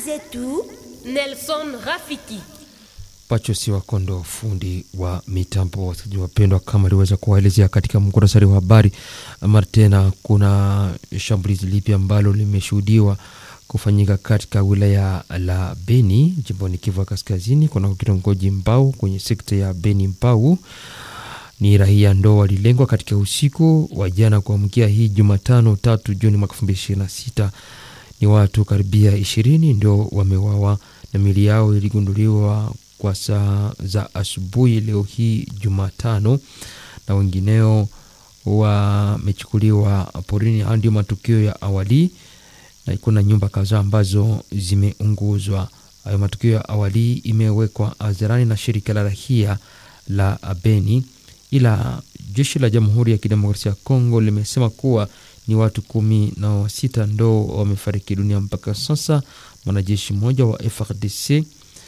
zetu Nelson Rafiki. Pacho si Wakondo, fundi wa mitambo. Wasikilizaji wapendwa, kama aliweza kuwaelezea katika muktasari wa habari, mara tena kuna shambulizi lipya ambalo limeshuhudiwa kufanyika katika wilaya la Beni jimboni Kivu ya Kaskazini, kuna kitongoji Mbau kwenye sekta ya Beni Mbau. Ni raia ndo walilengwa katika usiku wa jana kuamkia hii Jumatano tatu Juni mwaka elfu mbili ishirini na sita. Ni watu karibia ishirini ndio wamewawa na mili yao iligunduliwa kwa saa za asubuhi leo hii Jumatano, na wengineo wamechukuliwa porini. Hayo ndio matukio ya awali, na kuna nyumba kadhaa ambazo zimeunguzwa. Hayo matukio ya awali imewekwa hadharani na shirika la rahia la Beni, ila jeshi la Jamhuri ya Kidemokrasia ya Kongo limesema kuwa ni watu kumi na sita ndo wamefariki dunia mpaka sasa. Mwanajeshi mmoja wa FRDC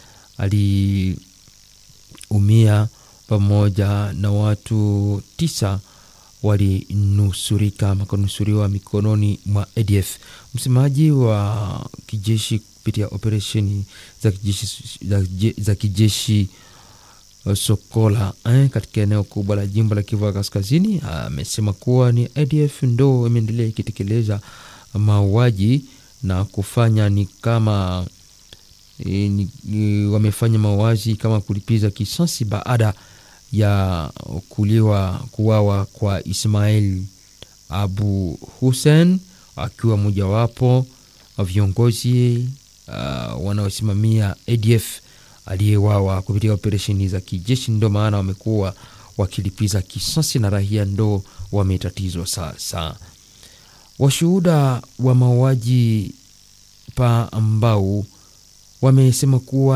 aliumia pamoja na watu tisa walinusurika makanusuriwa mikononi mwa ADF. Msemaji wa kijeshi kupitia operesheni za kijeshi, za kijeshi Sokola eh, katika eneo kubwa la jimbo la Kivu ya Kaskazini amesema kuwa ni ADF ndo imeendelea ikitekeleza mauaji na kufanya ni kama e, ni, ni, wamefanya mauaji kama kulipiza kisasi baada ya kuliwa kuwawa kwa Ismail Abu Hussein akiwa mojawapo wa viongozi uh, wanaosimamia ADF aliyewawa kupitia operesheni za kijeshi. Ndo maana wamekuwa wakilipiza kisasi na raia ndo wametatizwa sasa. Washuhuda wa mauaji pa ambao wamesema kuwa